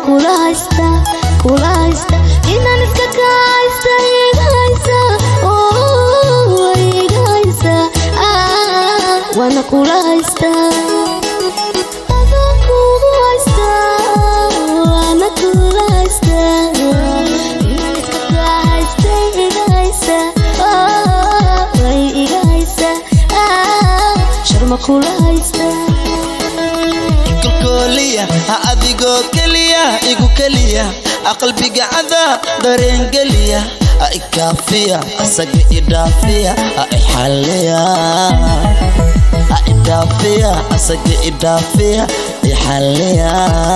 kula haysta kula haysta inaan iska kahaysta iga haysa oh iga haysa ah waana kula haysta adaan kugu haysta waana kula haysta inaan iska kahaysta iga haysa oh way iga haysa ah sharma kula haysta kolkoliya ha adigoo keliya igu keliya aqalbiga cadaa dareen geliya ha ikaafiya asaga idhaafiya ha ixalliya ha idhaafiya asaga idhaafiya ixalliya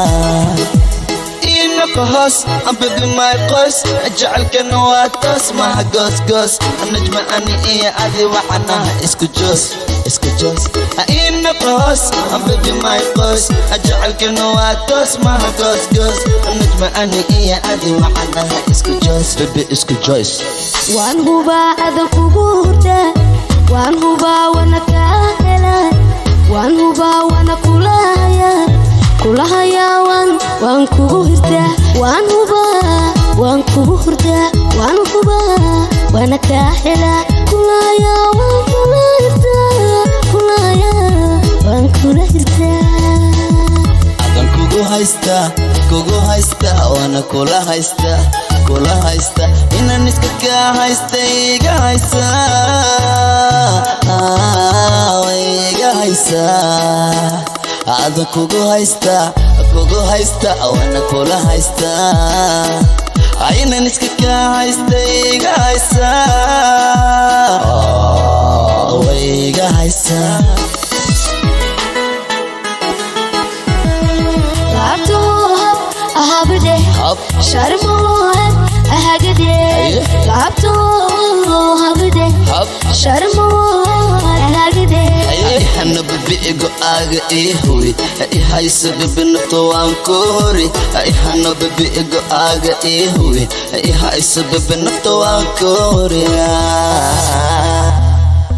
inaka hoos ambabi my qoys jecelkana waa toos maha goosgoos najma ani iyo adi waxanaha isku joos isku joos inaka hoos ambabi my qoys jecelkana waa toos maha goosgoos najma ani iyo adi waxanaha isku joos bebe isku joys waan hubaa adan kugu hurda waan hubaa wana kaa hela waan hubaa wana kulahaya kulahaya waan waan kugu hirtaa waan hubaa waan kugu hurdaa waan hubaa wana kaa hela kulahaya waan kula hirtaa kulahaya waan kula hirtaa adan kugu haysta kugu haysta waana kula haysta kula haysta inaan iska kaa haysta iga haysa way iga haysa adan kugu haysta kugu haysta waana kula haysta inaan iska kaa haysta iga haysa way iga haysa laabtoohab ahabade hab sharmoohab ahagade Aye. laabtoohabade hab sharmoohab ahagade hana babi'igo aaga ii huwi i hayso bibinafto waan ku hori hana babi'igo aaga ii huwi i hayso bibinafto waan ku hori